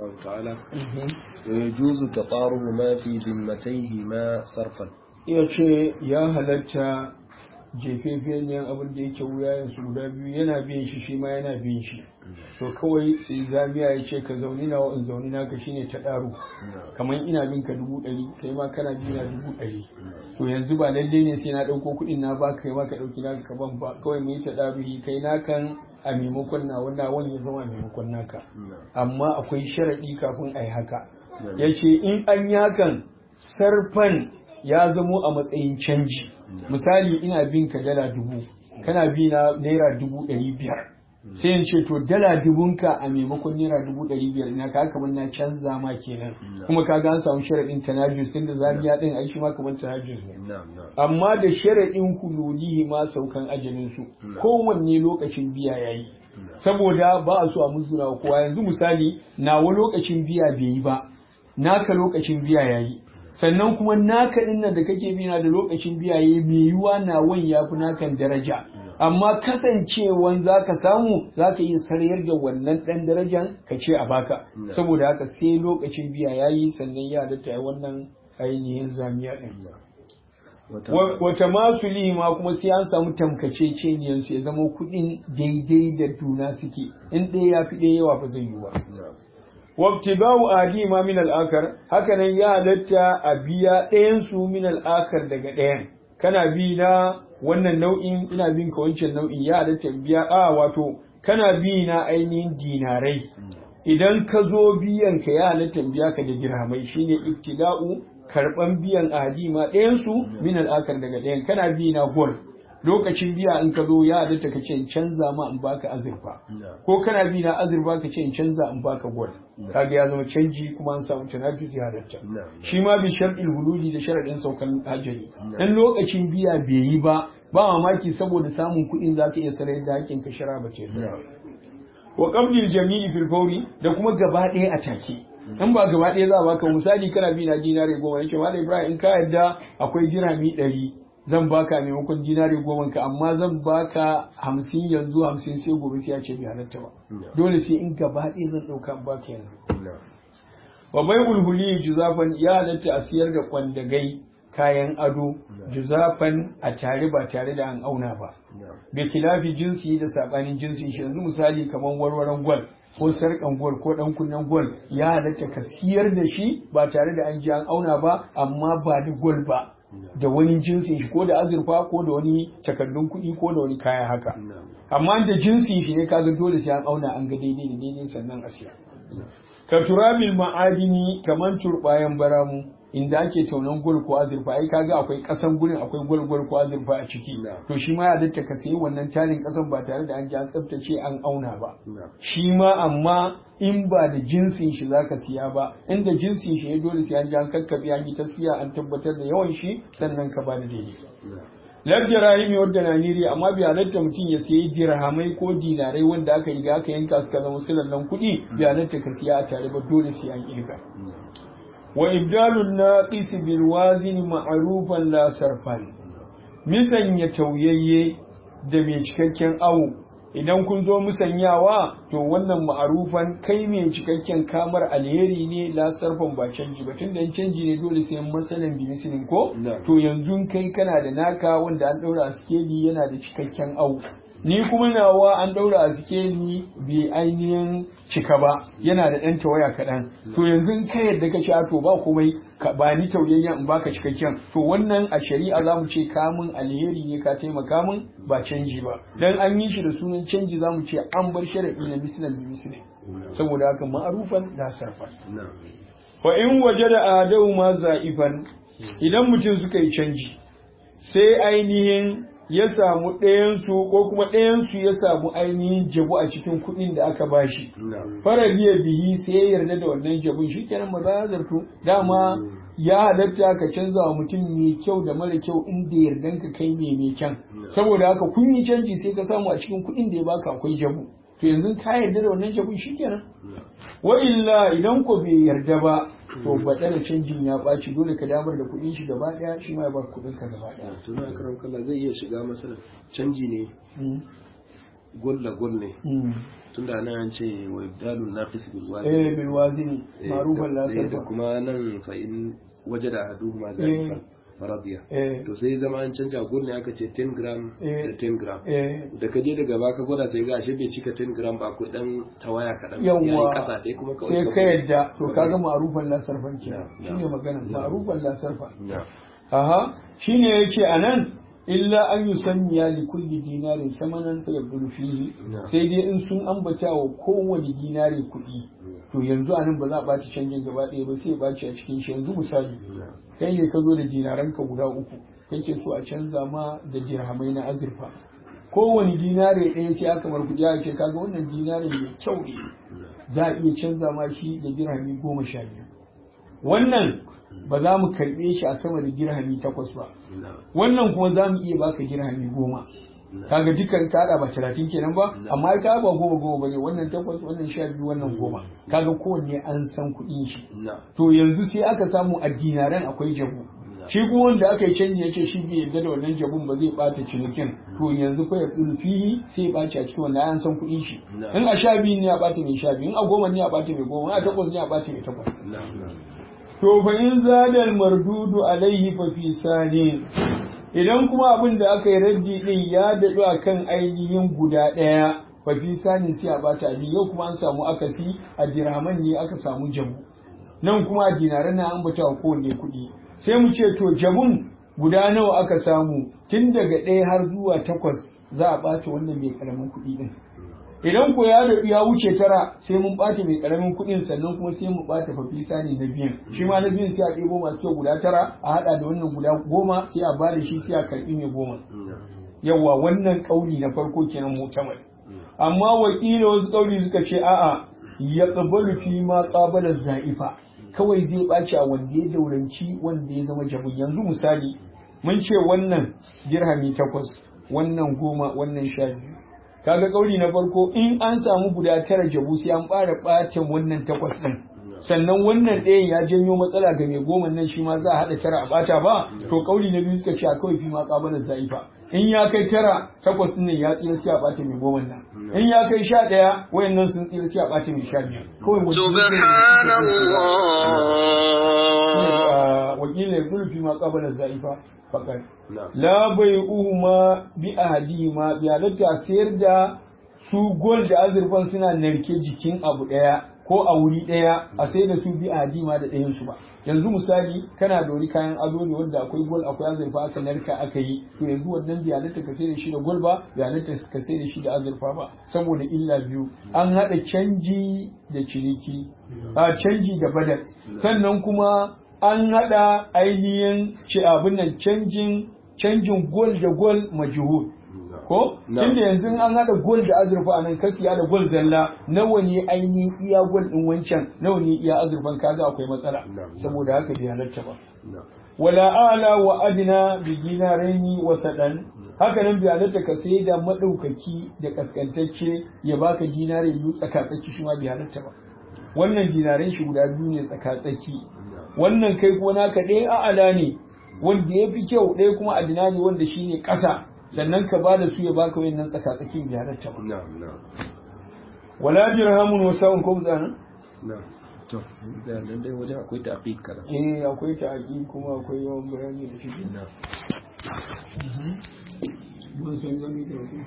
الله تعالى ويجوز تطارب ما في ذمتيهما صرفا yace ya halatta jefefeniyan abin da yake wuyayen su guda biyu yana bin shi shi ma yana bin shi to kawai sai zamiya ya ce ka zauni na in zauni na ka shine ta daru kamar ina bin ka dubu ɗari kai ma kana bi na dubu ɗari to yanzu ba lalle ne sai na ɗauko kuɗin na ba kai ma ka ɗauki na ka ban ba kawai mu yi ta daru kai na kan a maimakon na wannan wani ya zama a maimakon naka amma akwai sharaɗi kafin a yi haka ya ce in an yi hakan sarfan ya zamo a matsayin canji misali ina bin ka dala dubu kana bi na naira dubu ɗari biyar sai in ce to dala dubunka a maimakon naira dubu ɗari biyar ina ka kamar na canza ma kenan kuma ka an samu sharaɗin tanajus tun da zabiya ɗin aiki ma kamar tanajus ne amma da sharaɗin hululihi ma saukan ajalin su kowanne lokacin biya yayi saboda ba a so a musguna wa kowa yanzu misali nawa lokacin biya bai yi ba naka lokacin biya yayi sannan kuma naka din nan da kake bi na da lokacin biya yayi mai yiwa nawan yafi nakan daraja amma kasancewan zaka samu zaka iya sarayar da wannan dan darajan ka ce a baka saboda haka sai lokacin biya yayi sannan ya halatta wannan ainihin zamiya din wata masu ma kuma sai an samu tamkace su ya zama kuɗin daidai da juna suke in ɗaya ya fi ɗaya yawa ba zai yi ba wabtiba'u adima min al-akar haka nan ya halatta a biya ɗayan su min al-akar daga ɗayan kana bi na wannan nau'in ina bin ka wancan nau'in ya halatta biya a wato kana bi na ainihin dinarai idan ka zo biyan ka ya halatta biya ka da dirhamai shine ibtida'u karban biyan adima ɗayan su min al-akar daga ɗayan kana bi na gol lokacin biya in ka zo ya halatta ka ce in canza ma in baka azurfa ko kana bi na azurfa ka ce in canza in baka gwal kaga ya zama canji kuma an samu tanajus ya halatta shi ma bi shar'il hululi da sharadin saukan ajali dan lokacin biya bai yi ba ba mamaki saboda samun kuɗin zaka iya sarai da hakkin ka shara ba ce wa qabdil jami'i fil fawri da kuma gaba ɗaya a take in ba gaba ɗaya za a baka misali kana bi na dinare goma yace malam Ibrahim in ka yarda akwai dirhami ɗari zan baka maimakon dinari goma ka amma zan baka hamsin yanzu hamsin sai gobe sai ya ce bai halatta ba dole sai in gaba ɗaya zan ɗauka baka yanzu wa bai ulhuli juzafan ya halatta a siyar da kwandagai kayan ado juzafan a tare ba tare da an auna ba bai kilafi jinsi da sabanin jinsi shi yanzu misali kamar warwaran gwal ko sarkan gwal ko dan kunnen gwal ya halatta ka siyar da shi ba tare da an ji an auna ba amma ba da gwal ba da wani jinsin shi ko da azurfa ko da wani takardun kuɗi ko da wani kaya haka amma da jinsin shi ne kaga dole sai an auna an ga daidai da daidai sannan a siya ka turabil ma'adini kaman turbayan baramu inda ake taunan gol ko azurfa ai kaga akwai kasan gurin akwai gol gol ko azurfa a ciki to shi ma ya datta ka sayi wannan tarin kasan ba tare da an ji an tsaftace an auna ba shi ma amma in ba da jinsin shi zaka siya ba inda jinsin shi ya dole sai an ji an kakkabe an yi tasfiya an tabbatar da yawan shi sannan ka ba da daidai Labda rahimi wadda na niri amma bai halatta mutum ya sayi dirhamai ko dinarai wanda aka riga aka yanka suka zama sulallan kuɗi bai halatta ka siya a tare ba dole sai an kirga. wa ibdalun naqis bil wazin ma'rufan la sarfan misanya tauyayye da mai cikakken awo idan kun zo musanyawa to wannan ma'arufan kai mai cikakken kamar alheri ne la sarfan ba canji ba tunda canji ne dole sai masalan bi misalin ko to yanzu kai kana da naka wanda an daura a skeli yana da cikakken awo ni kuma nawa an daura a sikeli bai ainihin cika ba yana da ɗan tawaya kaɗan to yanzu ka yadda ka ci to ba komai ka ba ni tauyayyen in baka cikakken to wannan a shari'a za mu ce kamun alheri ne ka taimaka min ba canji ba dan an yi shi da sunan canji za mu ce an bar sharaɗi na mislan bi misli saboda haka ma'arufan da sarfa fa in waje da adau ma za'ifan idan mutum suka yi canji sai ainihin ya samu ɗayansu ko kuma ɗayansu ya samu ainihin jabu a cikin kuɗin da aka bashi. Fara biya bihi sai ya yarda da wannan jabun shi kenan ba za zarto dama ya halatta ka canza wa mutum mai kyau da mara kyau inda yardan ka kai mai mai kyan. Saboda haka kun yi canji sai ka samu a cikin kuɗin da ya baka akwai jabu. To yanzu ka yarda da wannan jabun shi kenan. Wa illa idan ko bai yarda ba to baɗar canjin ya ɓaci dole ka damar da kuɗin shi gaba ɗaya shi ma ya bar kuɗin ka gaba ɗaya. to na karam kalla zai iya shiga masalan canji ne gol da gol ne Mm. tunda nan an ce wa ibdalun naqis bil wazn eh bil wazini Eh, ma'rufan la da- da sarfa kuma nan fa in wajada ahaduhuma zalifan faradiya eh to sai zama an canja gol ne aka ce 10 gram Eh. da 10 gram eh da ka je daga baka gwada sai ga ashe bai cika 10 gram ba ko dan tawaya kaɗan Yawwa. yayi kasa sai kuma kawai sai ka yadda to kaga ma'rufan la sarfan Na, kenan na. shine magana ma'rufan la sarfa na aha shine yace anan illa an yusanniya li kulli dinarin samanan fa yabdulu fihi Na. sai dai in sun ambata wa kowane dinari kuɗi to yanzu anan ba za a ɓaci canjin gaba ɗaya ba sai ya ɓaci a cikin shi yanzu misali na kai ne ka zo da dinaranka guda uku kake so a canza ma da dirhamai na azurfa kowane dinare ɗaya sai aka mar kuɗi aka ce kaga wannan dinare mai kyau ne za a iya canza ma shi da dirhami goma sha biyu wannan ba za mu karɓe shi a sama da dirhami takwas ba na wannan kuma za mu iya baka dirhami goma kaga dukkan kada ba talatin kenan ba amma ita ba goma goma bane wannan takwas wannan sha biyu wannan goma kaga kowanne an san kuɗin shi na to yanzu sai aka samu a dinaran akwai jabu shi kuma wanda aka yi canji yace shi bai yarda da wannan jabun ba zai bata cinikin to yanzu fa ya tsulu fihi sai ya baci a cikin wannan an san kuɗin shi Na. in a sha biyu ne ya bata mai sha biyu in a goma ne ya bata mai goma in a takwas ne ya bata mai takwas na to fa in zadal mardudu alaihi fa fi sani idan kuma abin da aka yi raddi din ya daɗu a kan ainihin guda ɗaya fa fi sani sai a bata abin yau kuma an samu akasi a dirhaman ne aka samu jabu nan kuma a dinaran na an bata wa kowanne kuɗi sai mu ce to jabun guda nawa aka samu tun daga ɗaya har zuwa takwas za a ɓata wannan mai ƙaramin kuɗi ɗin idan ko ya daɗu ya wuce tara sai mun ɓata mai ƙaramin kuɗin sannan kuma sai mu ɓata fafisa ne na biyan shi ma na biyan sai a ɗebo masu kyau guda tara a haɗa da wannan guda goma sai a ba da shi sai a karɓi mai goma yawa wannan ƙauli na farko kenan mutamar amma wakila wasu ƙauli suka ce a'a ya ƙabalu fi ma ƙabalar za'ifa kawai zai ɓaci a wanda ya dauranci wanda ya zama jabu yanzu misali mun ce wannan dirhami takwas wannan goma wannan sha biyu kaga kauli na farko in an samu guda tara jabu sai an fara ɓatan wannan takwas ɗin sannan wannan ɗayan ya janyo matsala ga mai goma nan shi ma za a haɗa tara a ɓata ba to kauli na biyu suka ce a kawai fi ma ƙabalar za'ifa in ya kai tara takwas ɗin nan ya tsira sai a ɓata mai goma nan in ya kai sha ɗaya wayannan sun tsira sai a ɓata mai sha biyar kawai wanda سبحان الله wakilin ya fi ma ƙabalar za'ifa faƙar na la bai uhuma bi ahadihima bi halatta sayar da su gol da azurfan suna narke jikin abu daya ko a wuri daya a sayar da su bi ahadihima da ɗayan su ba yanzu misali kana da wani kayan ado ne wanda akwai gol akwai azurfa aka narka aka yi to yanzu wannan bi halatta ka sayar da shi da gol ba bi halatta ka sayar da shi da azurfa ba saboda illa biyu an haɗa canji da ciniki a canji da badal sannan kuma an haɗa ainihin ci abin nan canjin canjin gol da gol majhul ko Na. tunda yanzu an haɗa gol da azurfa anan ka siya da gol zalla nawa ne ainihin iya gol din wancan nawa ne iya azurfan kaga akwai matsala Na. saboda haka bai halarta ba na wala ala wa adna bi dinaraini wa sadan haka nan bai halatta ka sai da madaukaki da kaskantacce ya baka dinare biyu tsakatsaki shi ma bai halatta ba wannan dinaren shi guda biyu ne tsakatsaki wannan kai kuma naka ɗaya a ala ne wanda ya fi kyau ɗaya kuma adina ne wanda shi ne ƙasa sannan ka ba da su ya baka wayannan tsakatsakin bai halatta ba na na wala dirhamun wa sa'un ko zana na to da nan dai wajen akwai taqiq kana eh akwai ta'aqi kuma akwai yawan bayani da shi na mun san gani da